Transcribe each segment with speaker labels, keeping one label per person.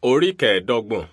Speaker 1: Orí kẹẹ̀ẹ́dọ́gbọ̀n.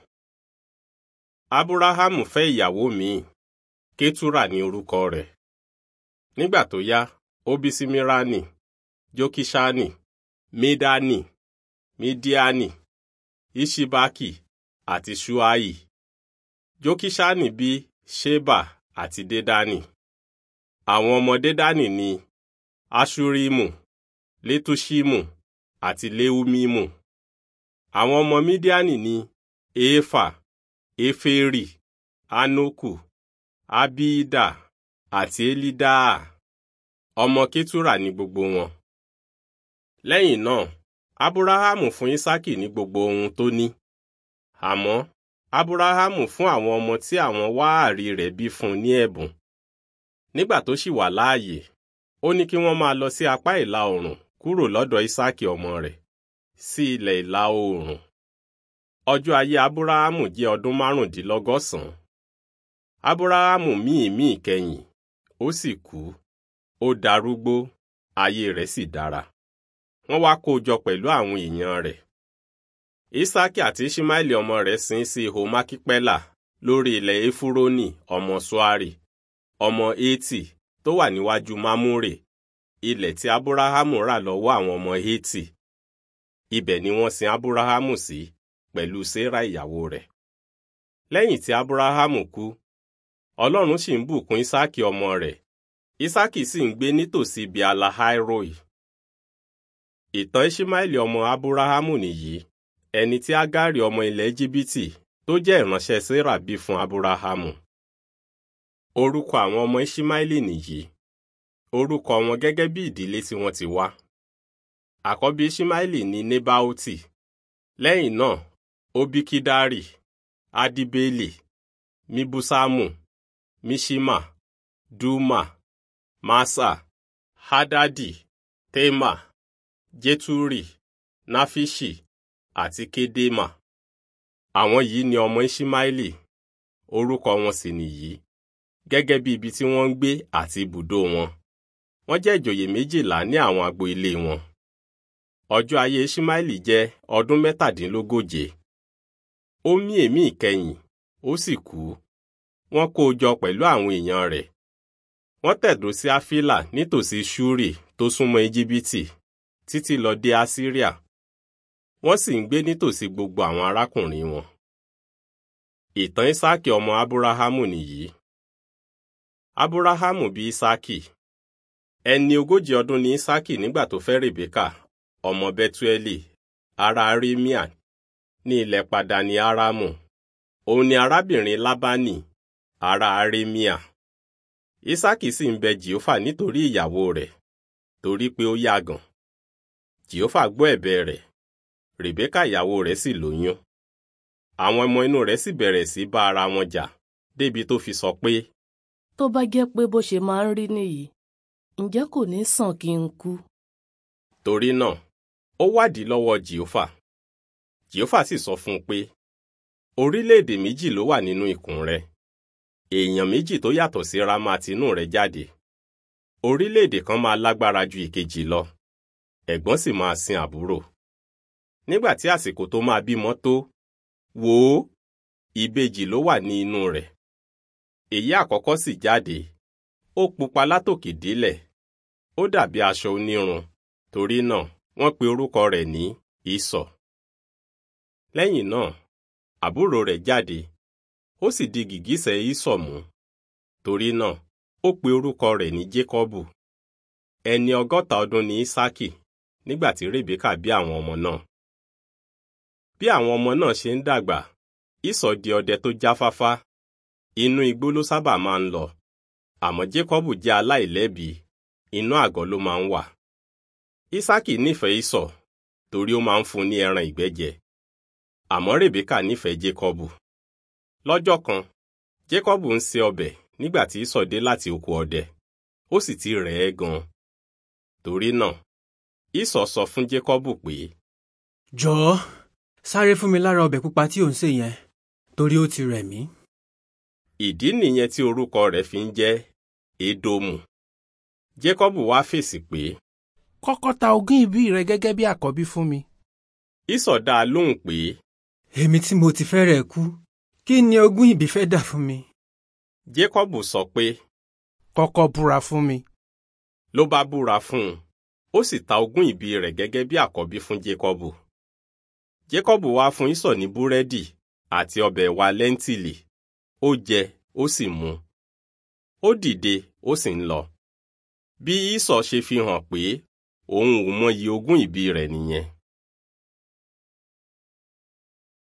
Speaker 1: Ábúráhámù fẹ́ ìyàwó míì, Kétúrà ní orúkọ rẹ̀. Nígbà tó yá, ó bí Símíránì, Jókíṣánì, Mídánì, Mídíánì, Ìṣíbákì àti Ṣúáì. Jókíṣánì bí Ṣébà àti Dédánì. Àwọn ọmọ Dédánì ni Aṣúrímù, Létúṣímù àti Léúmímù. Àwọn ọmọ Mídíánì ni Éfà, Éférì, Ánákù, Abíídà àti Élídáà. Ọmọ Kétúrà ni gbogbo wọn. Lẹ́yìn náà, Ábúráhámù fún Ísákì ní gbogbo ohun tó ní. Àmọ́ Ábúráhámù fún àwọn ọmọ tí àwọn wáàrí rẹ̀ bí fún ní ẹ̀bùn. Nígbà tó ṣì wà láàyè, ó ní kí wọ́n máa lọ sí apá ìlà oòrùn kúrò lọ́dọ̀ Ísákì ọmọ rẹ̀ sí ilẹ̀ ìlà oòrùn. Ọjọ́ ayé Ábúráhámù jẹ́ ọdún márùndínlọ́gọ́sàn-án. Ábúráhámù mí ìmí ìkẹyìn, ó sì kú. Ó darúgbó, ayé rẹ̀ sì dára. Wọ́n wá kó o jọ pẹ̀lú àwọn èèyàn rẹ̀. Ísákì àti Íṣímáìlì ọmọ rẹ̀ sin sí ihò Mákípẹ́là lórí ilẹ̀ Éfúrónì ọmọ Ṣúárì, ọmọ Hétì tó wà níwájú Mámúrè, ilẹ̀ tí Ábúráhámù rà lọ́wọ́ àwọn ọmọ Hétì. Ibẹ̀ ni wọ́n sin Ábúráhámù sí pẹ̀lú Sérà ìyàwó rẹ̀. Lẹ́yìn tí Ábúráhámù kú, Ọlọ́run sì ń bùkún Ísákì ọmọ rẹ̀. Ísákì sì ń gbé nítòsí ibi Alahairoi. Ìtàn Íṣímáìlì ọmọ Ábúráhámù nìyí, ẹni tí Ágárì ọmọ ilẹ̀ Íjíbítì tó jẹ́ ìránṣẹ́ Sérà bí fún Ábúráhámù. Orúkọ àwọn ọmọ Íṣímáìlì nìyí. Orúkọ wọn gẹ́gẹ́ bí ìdílé tí wọ́n ti wá. Àkọ́bí Íṣímáìlì ni Nébáótì. Lẹ́yìn náà, ó bí Kídárì, Adíbélì, Míbúsámù, Míṣímà, Dúmà, Másà, Hádádì, Témà, Jétúrì, Náfíṣì àti Kédémà. Àwọn yìí ni ọmọ Íṣímáìlì, orúkọ wọn sì nìyí, gẹ́gẹ́ bí ibi tí wọ́n ń gbé àti ibùdó wọn. Wọ́n jẹ́ ìjòyè méjìlá ní àwọn agbo ilé wọn. Ọjọ́ ayé Íṣímáìlì jẹ́ ọdún mẹ́tàdínlógóje. Ó mí èémí ìkẹyìn, ó sì kú. Wọ́n kó o jọ pẹ̀lú àwọn èèyàn rẹ̀. Wọ́n tẹ̀dó sí Áfílà nítòsí Ṣúrì tó súnmọ́ Íjíbítì títí lọ dé Asíríà. Wọ́n sì ń gbé nítòsí gbogbo àwọn arákùnrin wọn. Ìtàn Ísákì ọmọ Ábúráhámù nìyí. Ábúráhámù bí Ísákì. Ẹni ogójì ọdún ni Ísákì nígbà tó fẹ́ Rèbékà, ọmọ Bẹ́túẹ́lì, ará Arímíà, ní ilẹ̀ Padani Árámù. Òun ni arábìnrin Lábánì, ará Arímíà. Ísákì sì ń bẹ Jèhófà nítorí ìyàwó rẹ̀, torí pé ó yàgàn. Jèhófà gbọ́ ẹ̀bẹ̀ rẹ̀, Rèbékà ìyàwó rẹ̀ sì lóyún. Àwọn ọmọ inú rẹ̀ sì bẹ̀rẹ̀ sí bá ara wọn jà, débi tó fi sọ pé,
Speaker 2: tó bá jẹ́ pé bó ṣe máa ń rí nìyí ǹjẹ́ kò ní sàn kí n kú.
Speaker 1: torí náà, ó wádìí lọ́wọ́ Jèhófà. Jèhófà sì sọ fún un pé, orílẹ̀-èdè méjì ló wà nínú ikùn rẹ. Èèyàn méjì tó yàtọ̀ síra máa tinú rẹ jáde. Orílẹ̀-èdè kan máa lágbára ju ìkejì lọ. Ẹ̀gbọ́n sì máa sin àbúrò. Nígbà tí àsìkò tó máa bímọ tó, wò ó, ìbejì ló wà ní inú rẹ̀. Èyí àkọ́kọ́ sì jáde. Ó pupa látòkè délẹ̀. Ó dàbí aṣọ onírun. Torí náà, wọ́n pe orúkọ rẹ̀ ní Ísọ̀. Lẹ́yìn náà, àbúrò rẹ̀ jáde. Ó sì di gìgísẹ̀ Ísọ̀ mú. Torí náà, ó pe orúkọ rẹ̀ ní Jékọ́bù. Ẹni ọgọ́ta ọdún ni Ísákì nígbà tí Rèbékà bí àwọn ọmọ náà. Bí àwọn ọmọ náà ṣe ń dàgbà, Ísọ̀ di ọdẹ tó jáfáfá. Inú igbó ló sábà máa ń lọ. Àmọ́ Jékọ́bù jẹ́ aláìlẹ́bi, inú àgọ́ ló máa ń wà. Ísákì nífẹ̀ẹ́ Ísọ̀ torí ó máa ń fún ní ẹran ìgbẹ́ jẹ. Àmọ́ Rèbékà nífẹ̀ẹ́ Jékọ́bù. Lọ́jọ́ kan, Jékọ́bù ń se ọbẹ̀ nígbà tí Ísọ̀ dé láti oko ọdẹ. Ó sì ti rẹ̀ ẹ́ gan-an. Torí náà, Ísọ̀ sọ fún Jékọ́bù pé,
Speaker 3: jọ̀ọ́ sáré fún mi lára ọbẹ̀ pupa tí ò ń sè yẹn torí ó ti rẹ̀ mí.
Speaker 1: ìdí nìyẹn tí orúkọ rẹ̀ fi ń jẹ́ Édómù. Jékọ́bù wá fèsì pé,
Speaker 4: kọ́kọ́ ta ogún ìbí rẹ gẹ́gẹ́ bí àkọ́bí fún mi.
Speaker 1: Ísọ̀ dá a lóhùn pé,
Speaker 3: èmi tí mo ti fẹ́rẹ̀ kú kí ni ogún ìbí fẹ́ dà fún mi.
Speaker 1: Jacob sọ pé
Speaker 4: kọ́kọ́ búra fún mi.
Speaker 1: ló bá búra fún un ó sì ta ogún ìbí rẹ̀ gẹ́gẹ́ bí àkọ́bí fún Jacob. Jacob wá fún Ísọ̀ ní búrẹ́dì àti ọbẹ̀ ẹ̀wà lẹ́ńtìlì ó jẹ ó sì mu. ó dìde ó sì ń lọ. bí Ísọ̀ ṣe fi hàn pé òun ò mọyì ogún ìbí rẹ̀ nìyẹn.